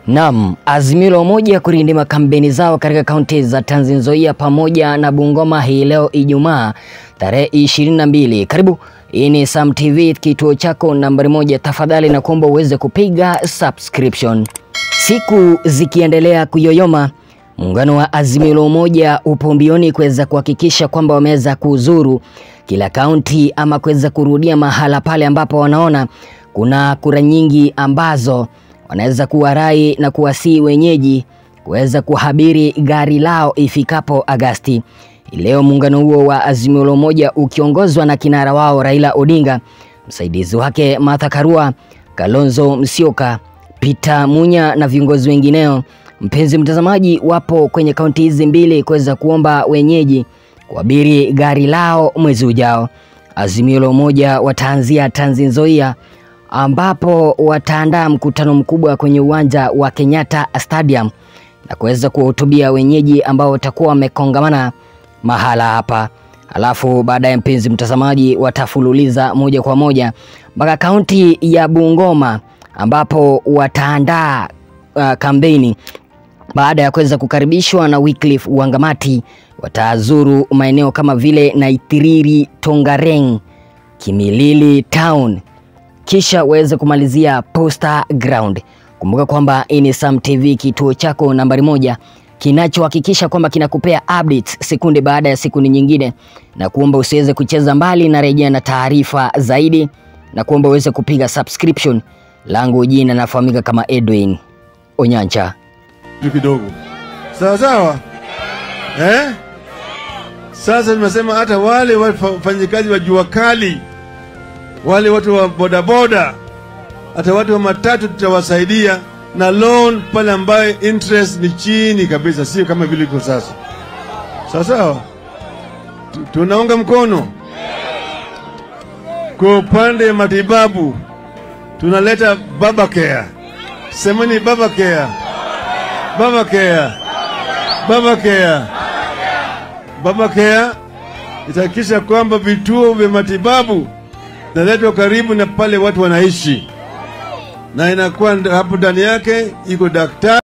Naam, Azimio la Umoja kurindima kampeni zao katika kaunti za Trans Nzoia pamoja na Bungoma hii leo Ijumaa tarehe 22. Karibu, hii ni Sam TV, kituo chako nambari moja. Tafadhali na kuomba uweze kupiga subscription. Siku zikiendelea kuyoyoma, muungano wa Azimio la Umoja upo mbioni kuweza kuhakikisha kwamba wameweza kuzuru kila kaunti ama kuweza kurudia mahala pale ambapo wanaona kuna kura nyingi ambazo wanaweza kuwarai na kuwasii wenyeji kuweza kuhabiri gari lao ifikapo Agasti. Leo muungano huo wa Azimio la Umoja ukiongozwa na kinara wao Raila Odinga, msaidizi wake Martha Karua, Kalonzo Musyoka, Peter Munya na viongozi wengineo, mpenzi mtazamaji, wapo kwenye kaunti hizi mbili kuweza kuomba wenyeji kuabiri gari lao mwezi ujao. Azimio la Umoja wataanzia Trans Nzoia ambapo wataandaa mkutano mkubwa kwenye uwanja wa Kenyatta Stadium na kuweza kuwahutubia wenyeji ambao watakuwa wamekongamana mahala hapa. Alafu baadaye, mpenzi mtazamaji, watafululiza moja kwa moja mpaka kaunti ya Bungoma ambapo wataandaa uh, kampeni baada ya kuweza kukaribishwa na Wycliffe Wangamati. Watazuru maeneo kama vile Naitiriri, Tongareng, Kimilili Town kisha waweze kumalizia Posta Ground. Kumbuka kwamba hii ni Sam TV, kituo chako nambari moja kinachohakikisha kwamba kinakupea updates sekunde baada ya sekunde nyingine, na kuomba usiweze kucheza mbali na rejea na taarifa zaidi, na kuomba uweze kupiga subscription. Langu jina nafahamika kama Edwin Onyancha. kidogo sawa sawa, eh? Sasa tumesema hata wale wafanyikazi wa jua kali, wale watu wa bodaboda, hata watu wa matatu tutawasaidia na loan pale ambayo interest ni chini kabisa, sio kama vile iko sasa. Sawa sawa, Tu- tunaunga mkono. Kwa upande wa matibabu tunaleta baba care, semeni baba care, baba care, baba care, baba care itahakikisha kwamba vituo vya matibabu naletwa karibu na pale watu wanaishi, na inakuwa hapo ndani yake iko daktari